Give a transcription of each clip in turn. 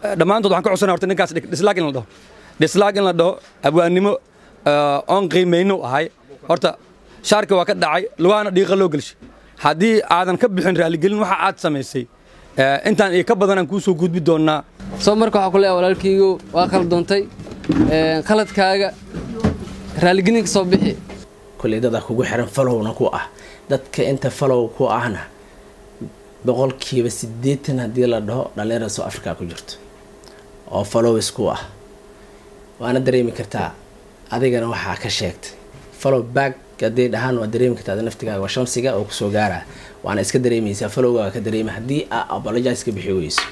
dhammaantood waxaan ka codsanaya horta ninkaas dhislaag in la dhaho dhislaag in la dhaho abwaannimo oon qiimayno ahay horta shaarka waa ka dhacay lugaana dhiiqa loo gelshay haddii aadan ka bixin raaligelin waxa aad samaysay intaan iyo ka badanaan kuu soo gudbi doonnaa soo marka waxaa ku leeyahay walaalkaygu waa khaldoontay khaladkaaga raaligelin ka soo bixi koley dada kugu xiran falowna ku ah dadka inta falow ku ahna boqolkiiba siddeetan haddii la dhaho dhallinyarada soo africa ku jirto oo falows ku ah waana dareemi kartaa adigana waxaa ka sheegtay falow back haddii dhahaan waa dareemi kartaa ada naftigaaga waa shamsiga oo kusoo gaara waana iska dareemaysaa falowgaaga ka dareema haddii aa apologize ka bixi weyso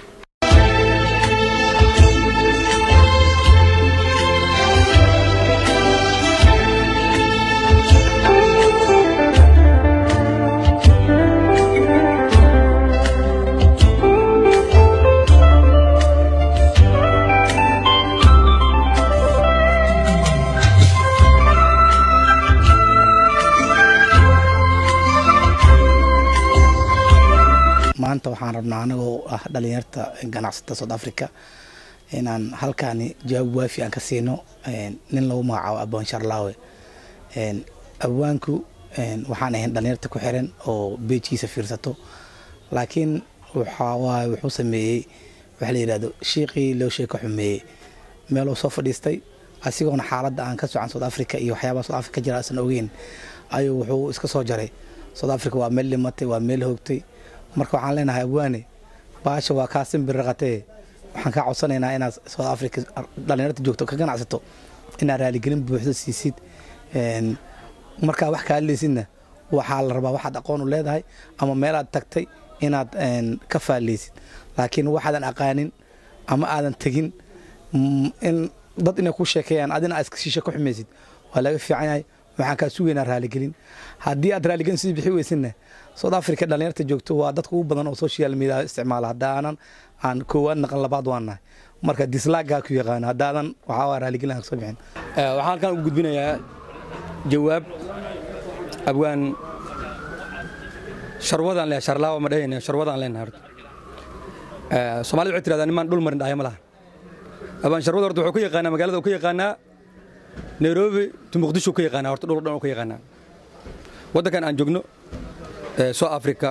maanta waxaan rabnaa anagoo ah dhalinyarta ganacsata south africa inaan halkaani jawaab waafi aan ka siino nin lagu magacaabo abwaan sharlaawe abwaanku waxaan ahayn dhalinyarta ku xiran oo beejkiisa fiirsato laakiin waxawaaye wuxuu sameeyey waxa la yidhahdo shiiqii loo sheeka xumeeyey meeluu soo fadhiistay asigoona xaaladda aan ka socan south africa iyo waxyaabaha south africa jira asan ogeyn ayuu wuxuu iska soo jaray south africa waa meel dhimatay waa meel hoogtay marka waxaan leenahay abwaane baasha waa kaa simbir raqatee waxaan kaa codsanaynaa inaad south africa dhalinyarta joogto ka ganacsato inaad raaligelin buuxdo siisid markaa wax kaa hadlaysidna waxaa la rabaa waxaad aqoon u leedahay ama meelaad tagtay inaad ka faallaysid laakiin waxaadan aqaanin ama aadan tegin in dad inay ku sheekeeyaan adina aad iska shiisha ku xumaysid waa laga fiican yahay waxaan kaa sugaynaa raaligelin haddii aad raaligelin sii bixi weysidna south africa dhalinyarta joogto waa dadka ugu badan oo social media isticmaala haddaanan aan koowaad naqan labaad waan nahay marka dislaagaa ku yaqaano haddaadan waxaa waa raaligelin aan kasoo bixin waxaan halkan u gudbinayaa jawaab abwaan sharwadaan leeyahay sharlaawa ma dhahayna sharwadaan leenahay horta soomaalida waxay tirahdaa nimaan dhul marin dhahaya ma laha abwaan sharwada horta wuxuu ka yaqaanaa magaalada uu ka yaqaanaa nairobi to muqdisho ka yaqaanaa horta dhul dhan uu ka yaqaanaa waddankan aan joogno south africa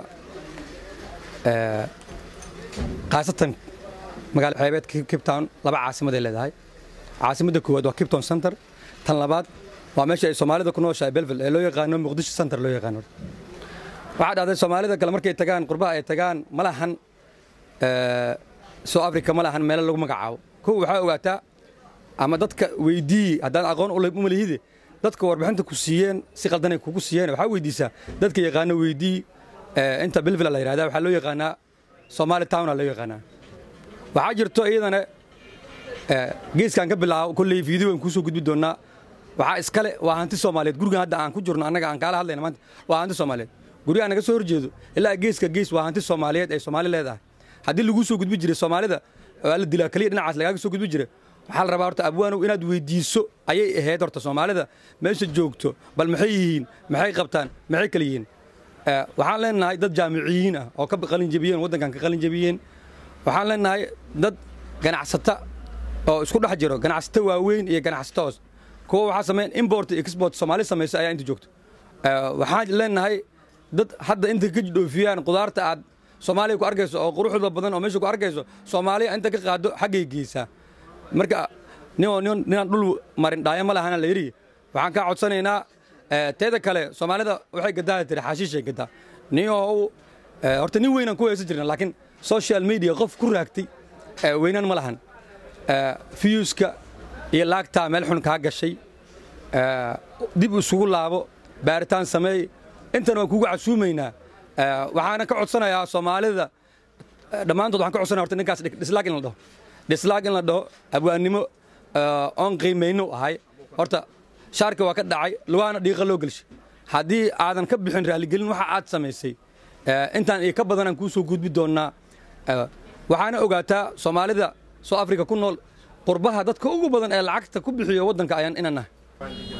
khaasatan magaala xeebeedka cape town laba caasimaday leedahay caasimadda koowaad waa cape town center tan labaad waa meesha ay soomaalida ku nooshahay belville ee loo yaqaano muqdisho center loo yaqaano waxaa dhahday soomaalida kale markay tagaan qurbaha ay tagaan ma lahan south africa ma lahan meelo lagu magacaabo kow waxaa ogaataa ama dadka weydii haddaan aqoon u malihide dadka warbixinta ku siiyeen si qaldanay kugu siiyeen waxaa weydiisaa dadka yaqaano weydii inta bilvila la yidhahda waxaa loo yaqaanaa somali towna loo yaqaanaa waxaa jirto iyadana geeskaan ka bilaabo kolley fiideo aan kuusoo gudbi doonnaa waxaa iskale waa hanti soomaaliyeed gurigan hadda aan ku jirno annaga aan kaala hadlayna maanta waa hanti soomaaliyeed guriga naga soo horjeedo ilaa geeska gees waa hanti soomaaliyeed ay soomaali leedahay haddii laguu soo gudbi jiray soomaalida waa la dilaa keliya dhinacaas lagaaga soo gudbi jiray waxaa la rabaa horta abwaanow inaad weydiiso ayay ahayd horta soomaalida meesha joogto bal maxay yihiin maxay qabtaan maxay kala yihiin waxaan leenahay dad jaamiciyiin ah oo ka qalin jebiyeen waddankan ka qalin jebiyeen waxaan leenahay dad ganacsata oo isku dhex jiro ganacsato waaweyn iyo ganacsato hoos kuwa waxaa sameyn import iyo export soomaali samaysa ayaa inta joogto waxaan leenahay dad hadda inta ka dhoofiyaan qudaarta aad soomaaliya ku arkayso oo quruxda badan oo meesha ku arkayso soomaaliya inta ka qaado xaggay geysaa marka ninaan dhul marin dhaayo ma lahana la yidhi waxaan kaa codsanaynaa teeda kale soomaalida waxay gadaa tiri xaashiishay gadaa ninoo horta nin weynaan ku haysan jirna laakiin social media qof ku raagtay weynaan ma lahan fiyuuska iyo laagtaa meel xun kaa gashay dib isugu laabo baaritaan sameey intana waan kugu casuumaynaa waxaana ka codsanayaa soomaalida dhammaantood waxaan ka codsanaya horta ninkaas dhislaag in la dhaho dhislaag in la dhaho abwaannimo oon qiimayno ahay horta shaarka waa ka dhacay lugaana dhiiqa loo gelshay haddii aadan ka bixin raaligelin waxa aad samaysay intaan iyo ka badanaan kuu soo gudbi doonnaa waxaana ogaataa soomaalida soo africa ku nool qurbaha dadka ugu badan ee lacagta ku bixiyo waddanka ayaan inaan nahay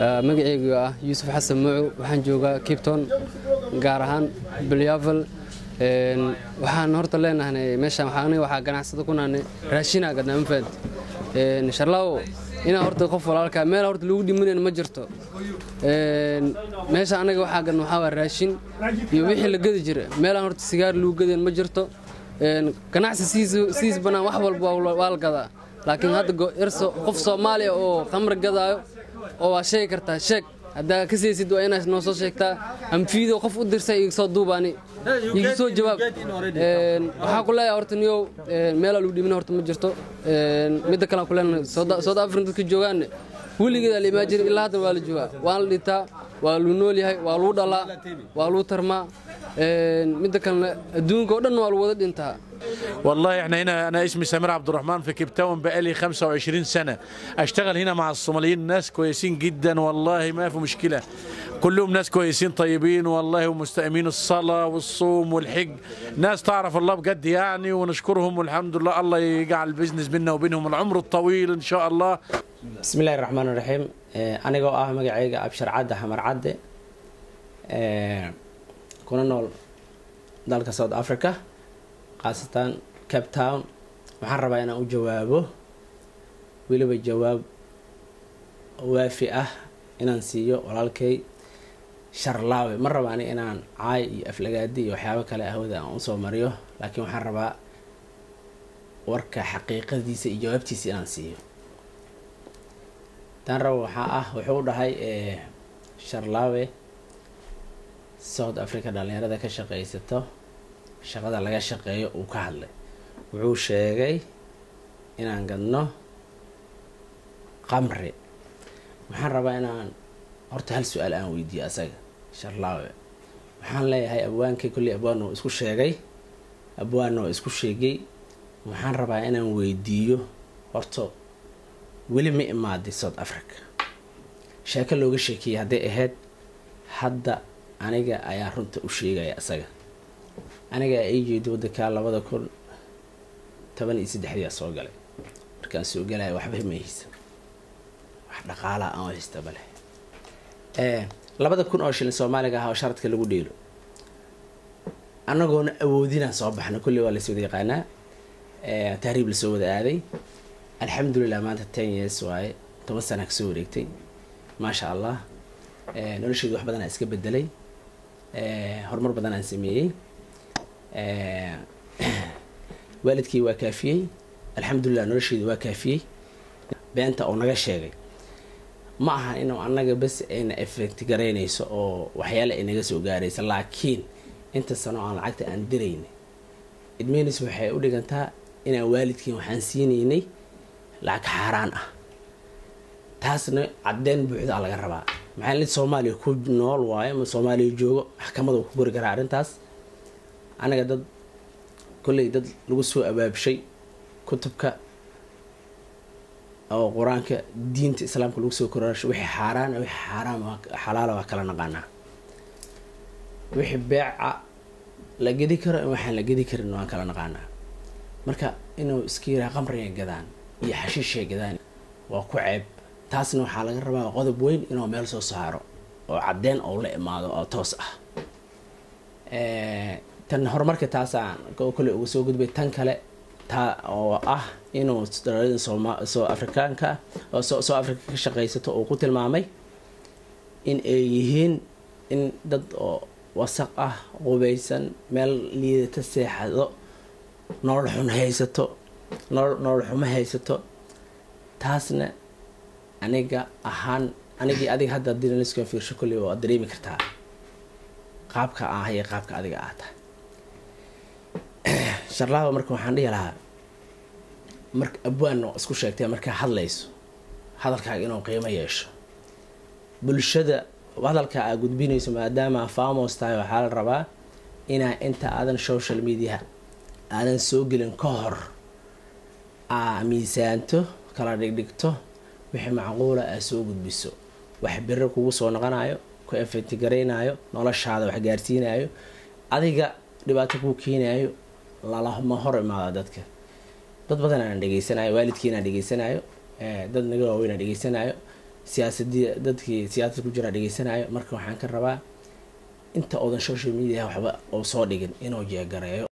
magacaygu ah yuusuf xasan mucu waxaan joogaa kipton gaar ahaan bilyavel Een, waxaan horta leenahay meeshaan waxaa aniga waxaa ganacsada ku naanay raashinaa gadnaa ma fahanti Een, sharlaawo inaa horta qof walaalkaa meel horta lagu dhimanayna ma jirto Een, meesha anaga waxaa gadna waxaa waa raashin iyo wixii la gadi jira meelaan horta sigaar lagu gadayn ma jirto Een, ganacsi siis siis banaan wax walba waa waa la gadaa laakiin hadda go- yar soo- qof soomaaliya oo khamri gadaayo oo waa sheegi kartaa sheeg haddaa ka saysid waa inaad noo soo sheegtaa amfiido qof u dirsa iga soo duubaani iga soo jawaab Een, waxaa ku leeyahay horta niyow een, meelaa lagu dhimin horta ma jirto Een, midda kale aan ku leenahay south african dadka joogaanne weligeeda la imaan jirin ilaa haddan waa la joogaa waan la dhintaa waa lagu nool yahay waa lagu dhalaa waa lagu tarmaa Een, midda kalena adduunka oo dhan waa lagu wada dhintaa والله احنا هنا انا اسمي سمير عبد الرحمن في كيب تاون بقالي 25 سنه اشتغل هنا مع الصوماليين ناس كويسين جدا والله ما في مشكله كلهم ناس كويسين طيبين والله ومستأمين الصلاه والصوم والحج ناس تعرف الله بجد يعني ونشكرهم والحمد لله الله يجعل البزنس بيننا وبينهم العمر الطويل ان شاء الله بسم الله الرحمن الرحيم Ee, anigoo ah magacayga abshar cadde xamar cadde Ee, kuna nool dalka south africa khaasatan cape town waxaan rabaa inaan u jawaabo weliba jawaab waafi ah inaan siiyo walaalkay sharlaawe ma raba ani inaan caay iyo aflagaadi iyo waxyaabo kale ahwada aan usoo mariyo laakiin waxaan rabaa warka xaqiiqadiisa iyo jawaabtiisa inaan siiyo tan raba waxaa ah wuxuu dhahay ee, sharlaawe south africa dhalinyarada ka shaqaysato shaqada laga shaqeeyo uu ka hadlay wuxuu sheegay inaan gadno qamri waxaan rabaa inaan horta hal su-aal aan weydiiyo asaga sharlaawe waxaan leeyahay abwaankay kolley abwaan oo isku sheegay abwaanna oo isku sheegay waxaan rabaa inaan weydiiyo horta weli ma imaaday south africa sheeko looga sheekeeyey hadday ahayd hadda aniga ayaa runta u sheegaya isaga aniga ii jeedo wadankaa labada kun toban iyo saddexdiyaa soo galay markaan soo galaya waxba ma haysa wax dhaqaalaa aan haysta bale ee labada kun oo shilin soomaaliga ah oo sharadka lagu dheelo annagoona awoodinaan soo baxna kulli waa laswada yaqaanaa ee tahriib lasoo wada aaday alxamdulilah maanta ten years waaye toban sana kasoo wareegtay maasha allah ee nolosheedu wax badan aan iska bedelay ee horumar badan aan sameeyey ee waalidkii waa kaafiyey alxamdulilah nolosheedu waa kaafiyey beenta oo naga sheegay ma aha inuu annaga bas ayna effect garaynayso oo waxyaale ay naga soo gaaraysa laakiin inta sano aan lacagta aan dirayna idmeynis waxay u dhigantaa inaan waalidkiin waxaan siinaynay lacag xaaraan ah taasna caddeyn buuxdaa laga rabaa maxaa lid soomaaliya ku nool waayo ama soomaaliya joogo maxkamada uu ku gori karaa arrintaas anaga dad kolley dad lagu soo abaabshay kutubka oo qur-aanka diinta islaamka lagu soo korasho wixii xaaraan wixii xaaraam xalaala waa kala naqaanaa wixii beeca la gedi karo in waxaan la gedi karin waan kala naqaanaa marka inuu iska yiraa qamriga gadaan iyo xashiishay gadaan waa ku ceeb taasna waxaa laga rabaa qodob weyn inuu meel soo saaro oo caddeyn oo la imaado oo toos ah tan horumarka taasaan kole uga soo gudbay tan kale taa oo ah inuu dhalada sooma soo afrikaanka ah oo soo soo afrika ka shaqaysato uu ku tilmaamay in ay yihiin in dad oo wasaq ah qubaysan meel liidata seexado nolol xun haysato nolol nolol xumo haysato taasna aniga ahaan anigii adiga hadda haddii naliska fiirsho kolley waa dareemi kartaa qaabka ah iyo qaabka adiga ah tahay sharlaaba marka waxaan dhihi lahaa marka abwaan oo isku sheegtay markaa hadlayso hadalkaaga inuu qiimo yeesho bulshada hadalka aa gudbinayso maadaama famos tahay waxaa la rabaa inaa inta aadan social media aadan soo gelin ka hor aa miisaanto kala dhigdhigto wixii macquula aa soo gudbiso wax biro kugu soo noqonayo ku efetigaraynayo noloshaada wax gaarsiinayo adiga dhibaato kuu keenayo lalama hor imaada dadka dad badan aan dhegeysanayo waalidkiinaan dhegeysanayo dad naga waaweyn aan dhegeysanayo siyaasadii dadkii siyaasad ku jira dhegeysanayo marka waxaan ka rabaa inta oodan social media waxba oo soo dhigin inuu jeegareeyo